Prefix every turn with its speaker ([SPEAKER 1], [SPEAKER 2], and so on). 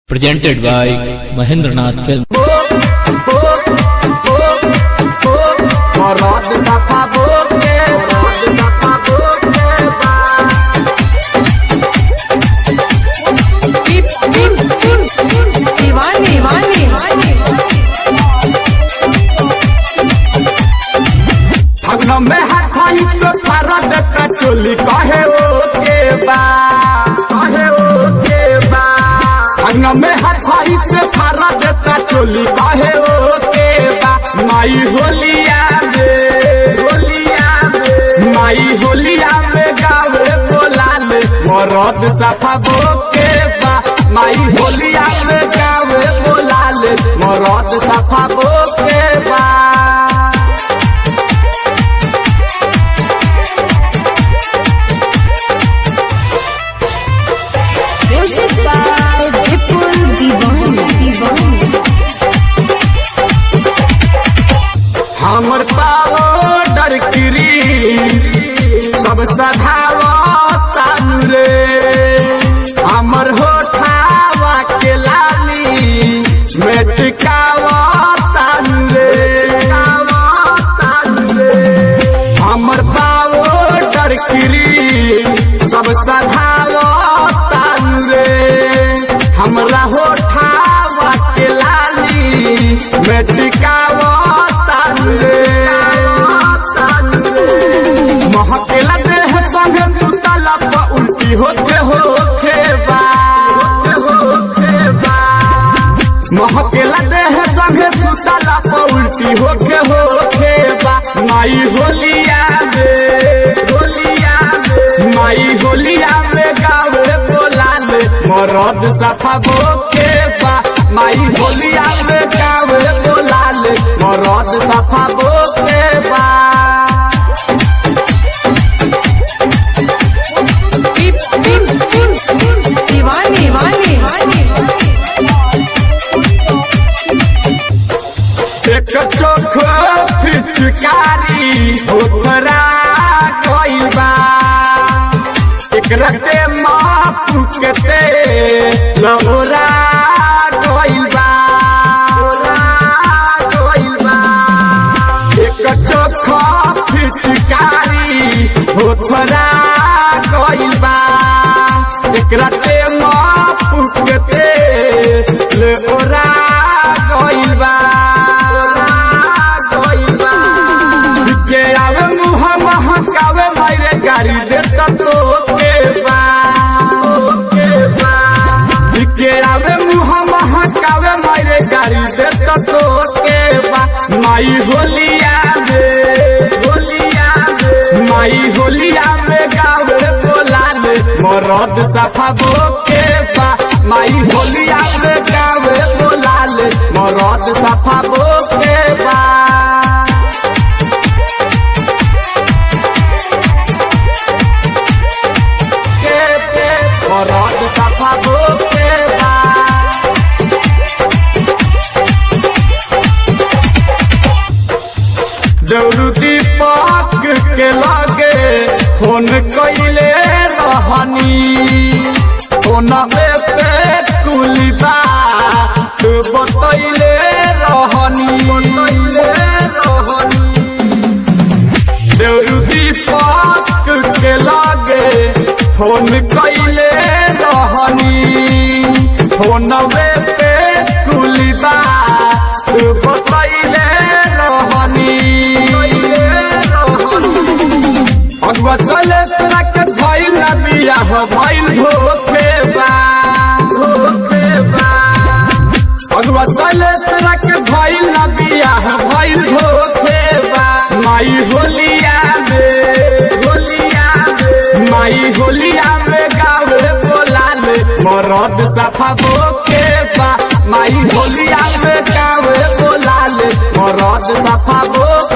[SPEAKER 1] presented by Mahendranath Film.
[SPEAKER 2] Morot safa boke, morot safa boke ba.
[SPEAKER 3] टिप टिप टिप दीवाने दीवाने
[SPEAKER 2] भगन में हाथ आई तो भारत का चोली कहे ओ के बा कहे ओ के बा भगन में हाथ आई से भारत का चोली कहे ओ के बा माई होलिया में होलिया में माई होलिया में गावे बोलाले मरद सफा बोके बा माई होलिया में गावे बोलाले मरद सफा बोके बा
[SPEAKER 3] म्यूजिक बाय विपुल दीवाने दीवाने
[SPEAKER 2] हमर पाउडर क्रीम सब सधावता रे हमर होठावा के लाली मेटकावता रे हमर पाउडर क्रीम सब सधावता रे हमरा होठावा के लाली मेटकावता रे महकेला देह संगे सुतला प उल्टी होते होखे बा होखे बा महकेला देह संगे सुतला प उल्टी होखे होखे बा माई होलिया में होलिया में माई होलिया में गावे बोलाले मरद सफा बोके बा माई होलिया में गावे बोलाले मरद सफा बोके बा
[SPEAKER 3] टिप टिप टिप दीवाने दीवाने
[SPEAKER 2] एक चोख पिचकारी ओथरा गइल बा एकरा के माफ केते लौरा गइल बा गइल बा एक चोख पिचकारी ओथरा गइल बा एकरा के माफ केते लौरा गइल बा के आवे मुह महकावे मारे गाड़ी देता तो के बा के बा के आवे मुह महकावे मारे गाड़ी देता तो के बा माई होलिया में होलिया में माई होलिया में गावे बोलाले मरद सफा बोके बा माई होलिया में गावे बोलाले मरद सफा बोके बा के पे मरद सफा बोके बा जरूर दीपक के लागे फोन कैले रहनी फोन पे कुलिबा तू बतैले रहनी बतैले रहनी देवरू दीपक के लागे फोन कैले रहनी फोन पे कुलिबा तू बतैले रहनी अगवा चले तोरा के भइल ना बियाह भइल धोखे बा धोखे बा अगवा चले तोरा के भइल ना बियाह भइल धोखे बा माई होलिया में होलिया में माई होलिया में गावे बोलाले मरद सफा बोके बा माई होलिया में गावे बोलाले मरद सफा बोके